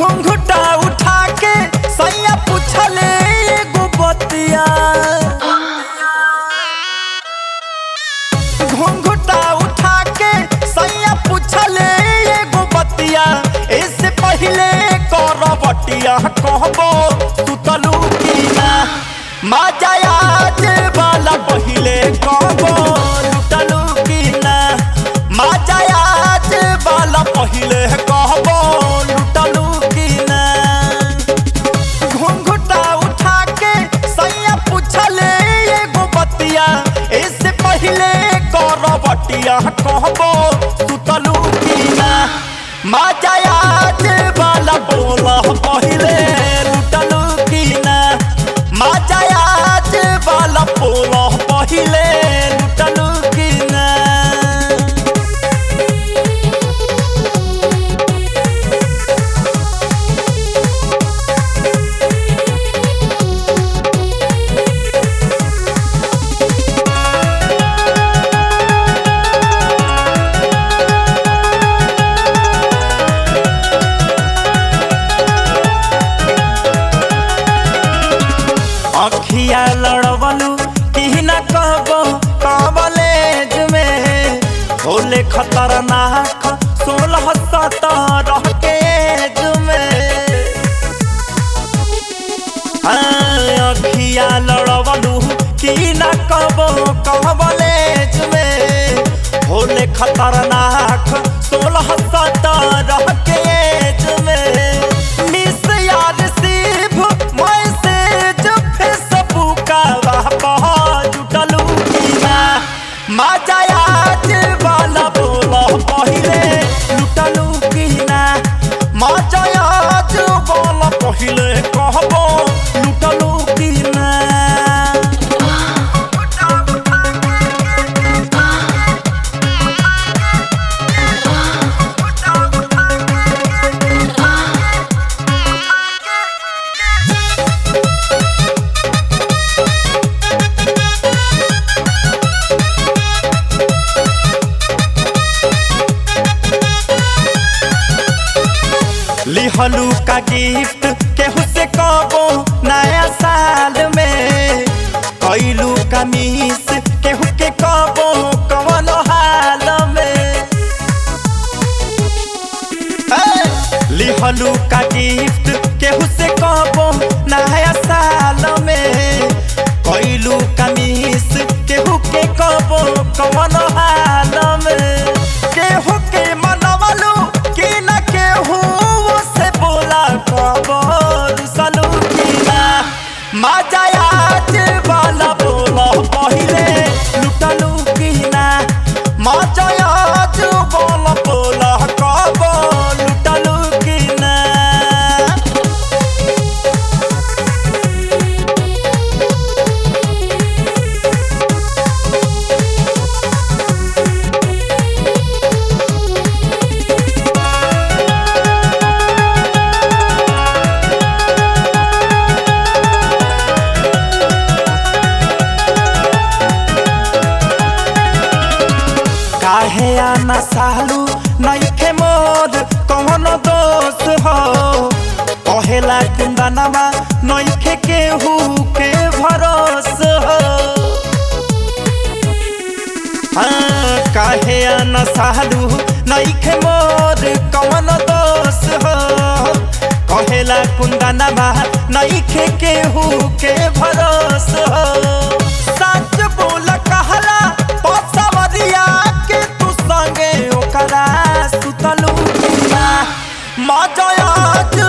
घुंघटा उठा के सैया पूछले एगो बतिया घुंघटा उठा के सैया पूछले एगो बतिया इससे पहले कर बटिया कहबो सुतलू की ना मजा आज वाला पहले कहबो लुटलू की ना मजा आज वाला पहले कहबो लुटलू की ना घुंघटा उठा के सैया पूछले एगो बतिया इससे पहले कर बटिया कहबो सुतलू की ना मजा आज वाला बोला पहले लुटलू की ना मजा आज वाला बोला पहले लुटलू की ना अखिया लड़वलू की न कहबो कॉलेज में होले खतरनाक सोलह सत्रह के एज में हाँ, अखिया लड़वलू की न कहबो कॉलेज में होले खतरनाक सोलह सत्रह के एज में मिस यार सिर्फ मैसेज फेसबुक पर जुटलू की ना मजा आज वाला बोला पहले लुटलू की ना मजा आज वाला पहले कहबो लुटलू की ना लिहलू का गिफ्ट केहू से कबो नया साल में कैलू का मिस केहू के कबो कवन हाल में ए, लिहलू का गिफ्ट केहू से कबो नया साल में कैलू का मिस केहू के कबो कवन हाल में केहू के मनवलू कि न केहू से बोला खबर सलू की ना मजा आज वाला बोला पहले लुटलू की ना मजा आज वाला बोला कब लुटलू की ना काहे आना सालू नइखे मोर कौन दोस्त हो कहेला कुंदनवा नइखे केहू के भरोस हो हाँ, काहे आना सालू नइखे मोर कौन दोस्त हो कहेला कुंदनवा नइखे केहू के भरोस हो सच बोल कहला पसवरिया के तू संगे ओकरा सुतलू की ना मजा आज